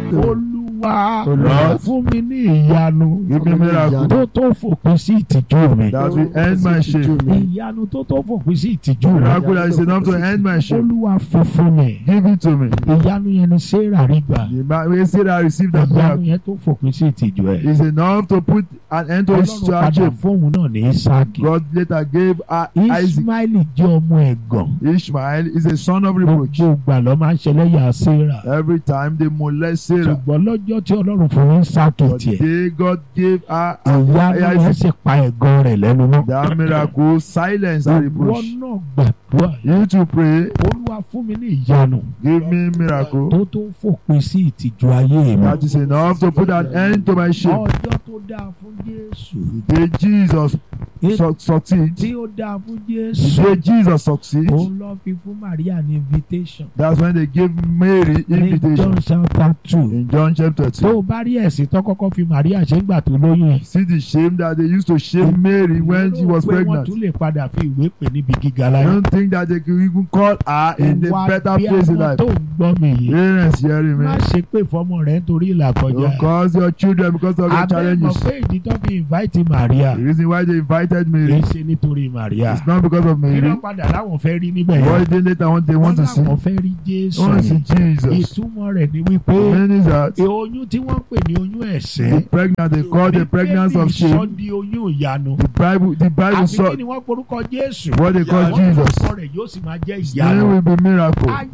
olúwa Lord. fún mi ní ìyanu Give me miracle tó tó fòpin sí ìtìjú mi that will end my shame. ìyanu tó tó fòpin sí ìtìjú mi Miracle that is enough to end my shame. olúwa fún fún mi Give it to me. ìyanu yẹn ni sarah rí gbà The man we say that I received that ìyanu miracle yẹn tó fòpin sí ìtìjú ẹ is enough to put an end to his ọlọ́run padà shame. fóun náà ní isaki God later gave uh, Isaac. ismaili jẹ́ ọmọ ẹ̀gàn Ishmael is a son of reproach. gbogbo ìgbà ló máa ń ṣẹlẹ́yà sarah Every time they molest Sarah. ṣùgbọ́n lọ́jọ́ tí ọlọ́run fún ní isaki But tiẹ̀ they God gave her ìyanu yẹn Isaac. sì pa ẹ̀gàn rẹ̀ lẹ́nu mọ́ That miracle silence and ìwọ reproach. náà gbàdúrà You to pray, olúwa fún mi ní ìyanu give me miracle. tó tó fòpin sí ìtìjú ayé mi That is enough to put an end to my shame. ọjọ́ tó dáa fún jésù The day Jesus su- succeed, tí ó dáa fún the jésù day Jesus succeed, òun lọ fi fún maria ní invitation that's when they give Mary ní invitation john chapter two in John chapter tó 2. o bá rí ẹ̀sìn tó kọ́kọ́ fi maria ṣe ń gbà tó lóyún yẹn See the shame that they used to shame Mary when she was pé wọ́n pregnant. tún lè padà fi ìwé pè níbi gíga I láyé don't think that they could even call her in a Ìwà better bí place in àwọn life. tó ń gbọ́ mi yìí Parents hearing me. má ṣe pé fọmọ rẹ nítorí ìlà kọjá Don't cause your children because of your abẹ́ mọ̀ challenges. pé ìdí tó fi invite maria The reason why they invited kì í Mary ṣe nítorí maria is not because of kí Mary. ló padà láwọn fẹ́ rí níbẹ̀ What yẹn they later want they wọ́n want to see. láwọn fẹ́ rí jésù They want to see Jesus. ìtumọ̀ rẹ̀ ni wípé Meaning that oyún tí wọ́n pè ní oyún the ẹ̀ṣẹ̀ pregnant they call the pregnancy of sọ shame. di oyún ìyanu The Bible the Bible àfi saw kí ni wọ́n porúkọ jésù what they call Wọ́n Jesus. orúkọ rẹ̀ yóò sì máa jẹ́ His ìyanu name will be miracle. ayé